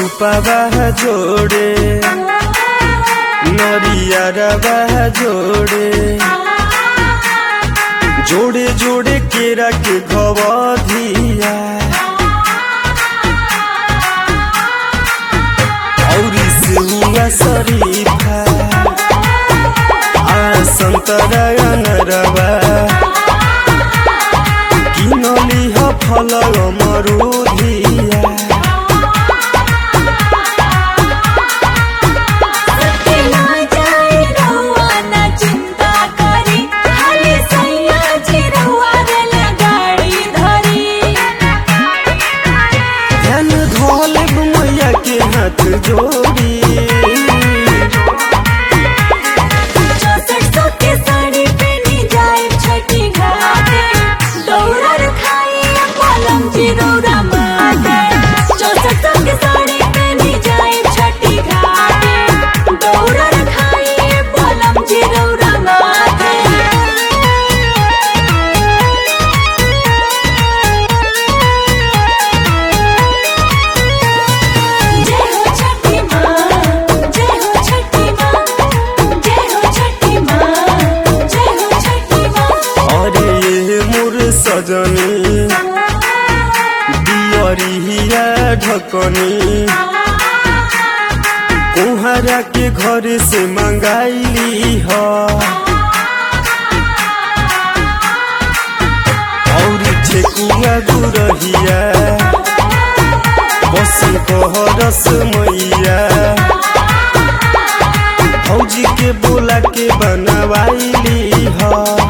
सुपावा जोड़े नरियरवा जोड़े जोड़े जोड़े केरा के घवधिया औरी सिहुआ शरीफा आ संतरा अनरवा किनली ह फल मरुधिया सत्य ना जाए रहुआ ना चिंता करी खाली सैया जी रहुआ रेल गाड़ी धरी ध्यान धोले मैया के हाथ जोड़ी चौसठ सौ के साड़ी पहनी जाए छठी घाटे दौड़ा रखाई पलम जी रौरा माटे चौसठ सौ के साड़ी पहनी जाए छठी घाटे दौड़ा रखाई पलम जी रौरा माटे जय हो छठी माँ जय हो छठी माँ जय हो छठी माँ जय हो छठी माँ अरे ये मोर सजनी दियरिया ढकनी कुहरा के घर से मंगाइली ह और ठेकुआ गुरहिया बस कहरस मैया फौजी के बोला के बनवाइली ह